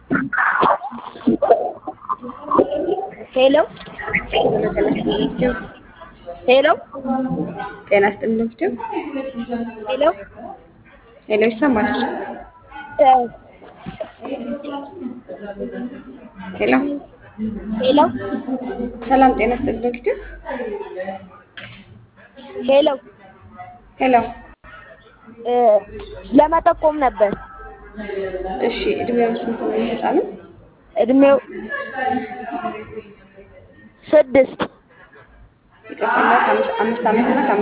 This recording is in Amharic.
ሄሎ ሄሎ ጤና ይስጥልኝ ዶክተር። ሄሎ ሄሎ ይሰማል? ሄሎ ሄሎ ሰላም ጤና ይስጥልኝ ዶክተር። ሄሎ ሄሎ እ ለመጠቆም ነበር። እሺ እድሜው ስንት ነው ህፃኑ? እድሜው ስድስት ይቅርታ ከአምስት አምስት ዓመት እና